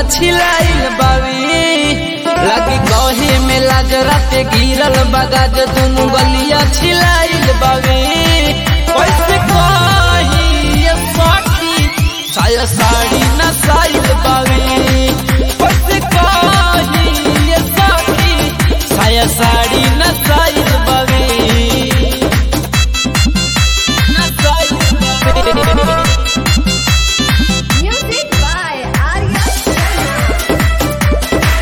छिलाइल बावी लगी कहे में लाज राते गिरल बगाज दुनु गलिया छिलाइल बावी कैसे कही ये सखी साया साड़ी न साइल बावी कैसे कही ये सखी साया साड़ी न साइल बावी न साइल बावी Music by Arya Sharma.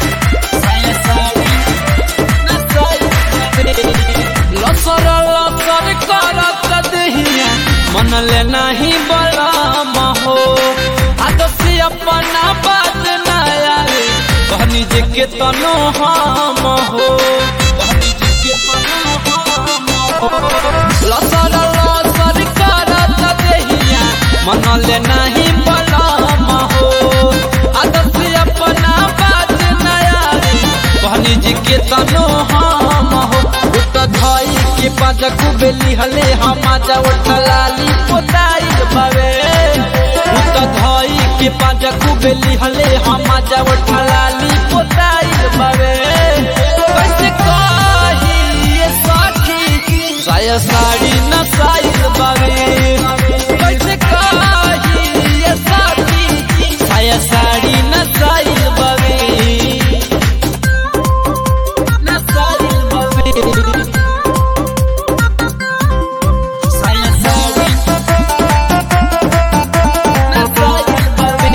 लसर लसर करत दहिया मन ले नहीं बलम हो आदसी अपना बात न आवे कहनी जे के तनो हम हो कहनी जे के तनो हम हो लसर लसर करत दहिया मन ले नहीं बलम हो आदसी अपना बात न आवे कहनी जी के तनो हम हो उत धई के पाँच कुबेली हले हम जा उठलाली पोताई बावे उत धई के पाँच कुबेली हले हम जा उठलाली पोताई बावे कैसे कही ये साथी साया साड़ी न साइल बावे कैसे कही ये साथी साया साड़ी न साइल बावे न साइल बावे साया साड़ी न साइल बावे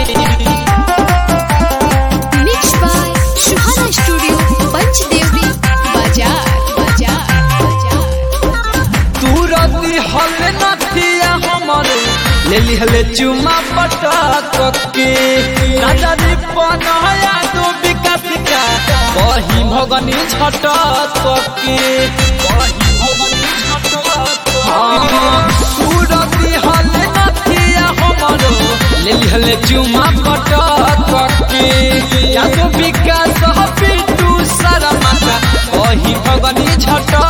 Mixed by Shuhana Studio, Panchdevi, Bazaar, Bazaar, Bazaar. तुरती हल नथिया हमर ले लिहले चुमा पटक के नजरी पनया दो विकास का कही भगनी झटक के कही भगनी झटक तुरती हल नथिया हमर ले लिहले चुमा पटक के या तो विकास पिटू सारा माता कही भगनी झटक